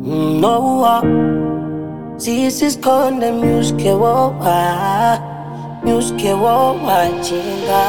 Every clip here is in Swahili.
Noa sisi skonde myuske wowa myuske wowa chinga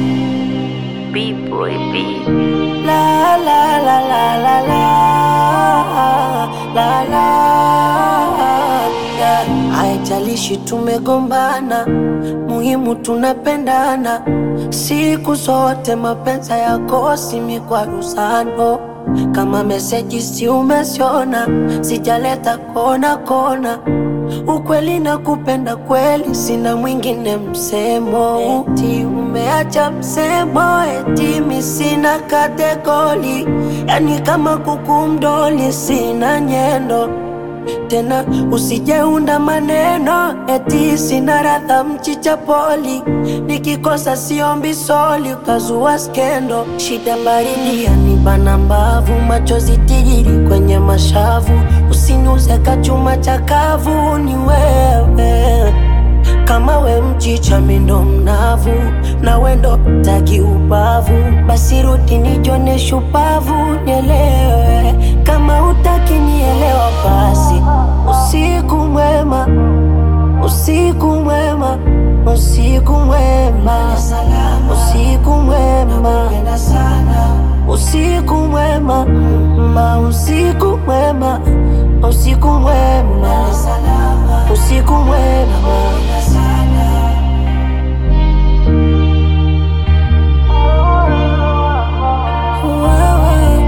B-boy B. la la la la la la la la yeah. Haijalishi tumegombana, muhimu tunapendana siku zote. Mapenzi yakosi mikwaruzano, kama meseji si umesiona, sijaleta kona kona ukweli na kupenda kweli, sina mwingine msemo. Eti umeacha msemo, eti mi sina kategori, yani kama kuku mdoli, sina nyendo tena usijeunda maneno eti sina radha mchicha poli, nikikosa siombi soli, ukazua skendo. Shida baridi yanibana mbavu, machozi tigiri kwenye mashavu, usiniuze kachuma chakavu, ni wewe kama we mchicha mindo mnavu na wendo taki ubavu, basi rudi nijone shupavu, nielewe kama utaki nielewa, basi usiku mwema, usiku mwema, usiku mwema, usiku mwema, usiku mwema, ma usiku mwema, usiku mwema, usiku mwema. Wewe,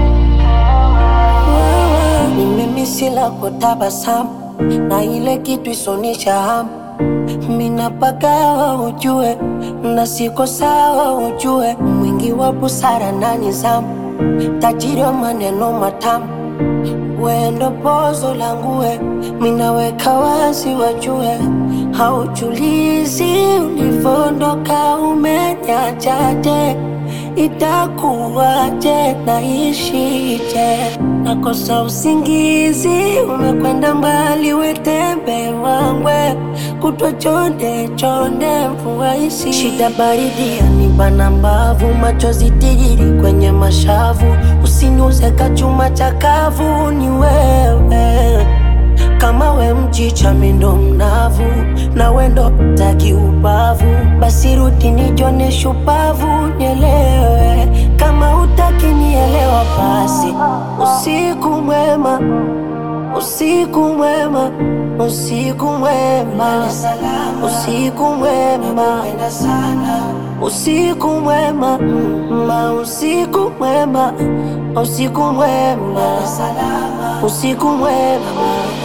wewe, ni mimi sila kutabasamu na ile kitu isonisha hamu minapagawa ujue na siko sawa ujue mwingi wa busara na nizamu tajiri wa maneno matamu wendo pozo langue minaweka wazi wajue haujulizi ulivondoka umenyachaje itakuwaje naishije nakosa usingizi umekwenda mbali wetembe wangwe kutwa chonde chonde mvua isi shida baridi yanibana mbavu machozi tigiri kwenye mashavu usiniuze kachuma chakavu ni wewe kama we mchicha mindo mnavu na wendo taki ubavu, basi rudi nijone shupavu, nielewe kama utaki nielewa, basi usiku mwema, usiku mwema, usiku mwema, usiku mwema, usiku mwema, ma usiku mwema, usiku mwema, usiku mwema.